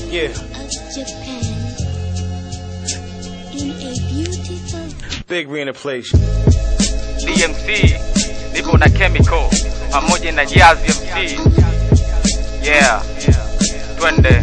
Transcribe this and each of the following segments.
Yeah, Japan in a beautiful big re in the place. DMC nipo na Chemical pamoja na Jazz MC. Yeah, twende.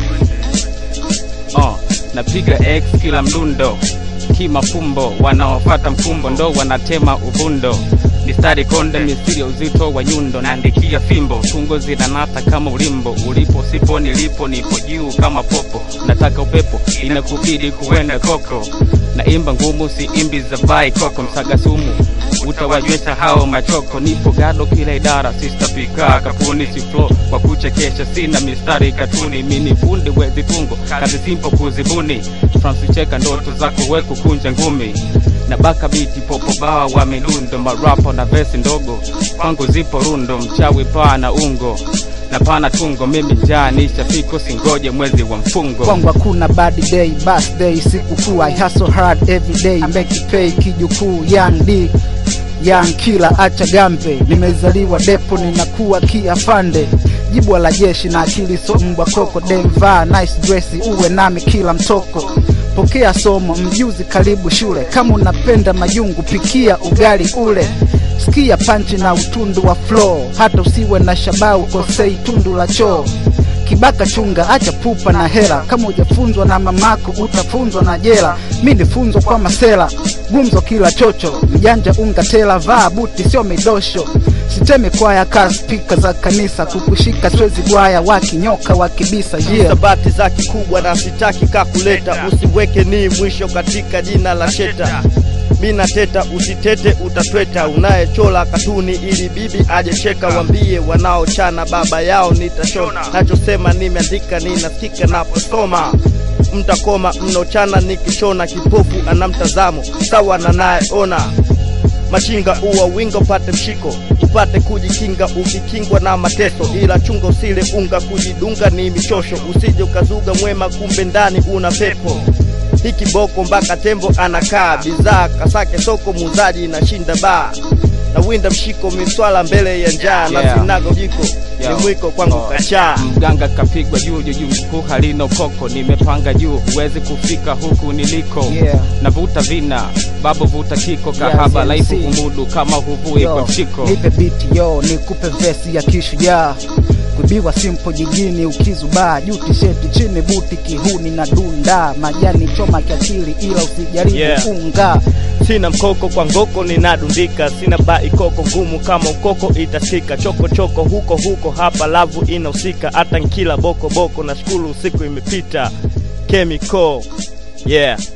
uh, napiga X kila mdundo kimafumbo, wanaofata mkumbo ndo wanatema uvundo mistari konde, misiri ya uzito wa nyundo, naandikia fimbo, tungo zinanata kama ulimbo, ulipo sipo nilipo, nipo juu kama popo, nataka upepo, inakubidi kuenda koko, naimba ngumu, si imbi za vai koko, msaga sumu utawajuesha hao machoko, nipo gado kila idara, sista pika kapuni, si flow kwa kuchekesha, sina mistari katuni, mini fundi wezi tungo, kazi simpo kuzibuni, Francis cheka ndoto zako we kukunja ngumi na baka biti popo bawa wa midundo marapo na vesi ndogo kwangu zipo rundo mchawi paa na ungo na pana tungo mimi njaa nishafiko singoje mwezi wa mfungo kwangu hakuna bad day birthday sikukuu i hustle hard every day make it pay kijukuu young d young killer acha gambe nimezaliwa depo ninakuwa kiafande jibwa la jeshi na akili so mbwa koko demva nice dress uwe nami kila mtoko pokea somo mjuzi karibu shule kama unapenda majungu pikia ugali ule sikia panchi na utundu wa flow hata usiwe na shabau kosei tundu la choo kibaka chunga acha pupa na hela kama ujafunzwa na mamako utafunzwa na jela mi nifunzwa kwa masela gumzo kila chocho mjanja unga tela vaa buti sio midosho siteme kwaya kaa spika za kanisa kukushika swezi gwaya wakinyoka wakibisa yeah. sabati za kikubwa na sitaki kakuleta usiweke ni mwisho katika jina la sheta mina teta usitete utatweta unayechola katuni ili bibi ajecheka wambie wanaochana baba yao nitashona nachosema nimeandika ninasikika naposoma mtakoma mnochana nikishona kipofu ana mtazamo sawa na nayeona machinga uwa winga upate mshiko upate kujikinga ukikingwa na mateso ila chunga usile unga kujidunga ni michosho usije ukazuga mwema kumbe ndani una pepo hiki boko mpaka tembo anakaa bidhaa kasake soko muuzaji inashinda baa na winda mshiko miswala mbele ya njaa na Yeah. sinago jiko Yo. ni mwiko kwangu Oh. kachaa mganga kapigwa juu juu juu huku halina ukoko nimepanga juu huwezi kufika huku niliko Yeah. navuta vina babu vuta kiko kahaba Yes, laifu MC. umudu kama huvui Yo, kwa mshiko nipe biti yo nikupe vesi ya kishujaa kubiwa simpo jijini ukizubaa juu tisheti chini buti kihuni na dunda majani choma kiakili ila usijaribu Yeah. unga sina mkoko kwa ngoko ninadundika sina bai koko ngumu kama ukoko itasikika choko choko huko huko hapa lavu inahusika hata nkila boko boko na shukuru usiku imepita chemical yeah